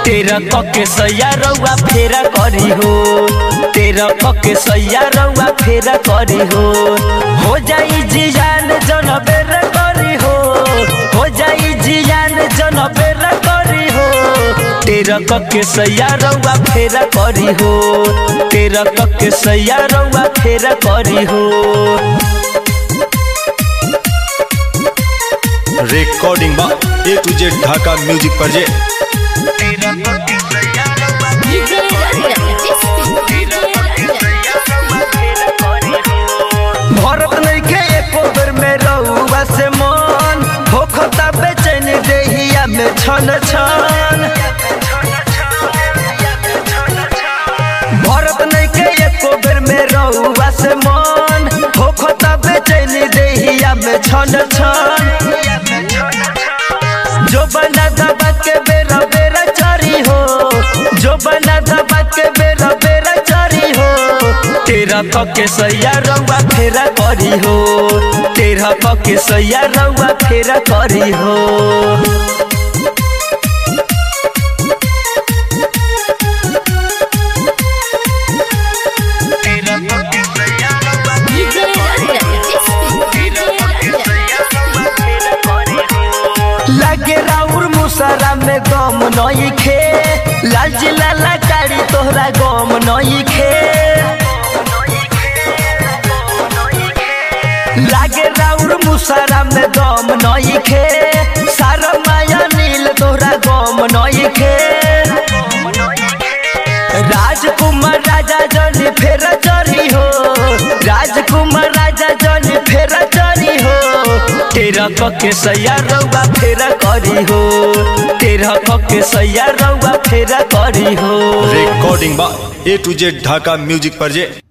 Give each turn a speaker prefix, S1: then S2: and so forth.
S1: तेरा कके सैया रउआ फेरा करी हो तेरा कके सैया रउआ फेरा करी हो हो जाई जियान जन बेर करी हो हो जाई जियान जन बेर करी हो तेरा कके सैया रउआ फेरा करी हो तेरा कके सैया रउआ फेरा करी हो
S2: रिकॉर्डिंग बा A to Z Dhaka music project
S3: DJ
S1: Bharat नइखे एको बेर में रउआ से मन होखता बेचैन देहिया में छन छन भरत नइखे एको बेर में रउआ से मन होखता बेचैन देहिया में छन छन जो बना दबा के बेरा बेरा चरी हो जो बना दबा के बेरा बेरा चरी हो तेरा पके सैया रउआ फेरा करी हो तेरा पके सैया रउआ फेरा करी हो लागे राउर मुसरा में गम नई खे लाल जिला लाकारी तोहरा गम नई खे लागे राउर मुसरा में गम नई खे सारा माया नील तोहरा गम नई खे राजकुमार राजा जनी फेर चरी हो राजकुमार राजा जनी फेर चरी हो तेरा कके सैया रउआ फेरा करी हो तेरा कके सैया रउआ फेरा करी हो
S2: रिकॉर्डिंग बा A to Z Dhaka music project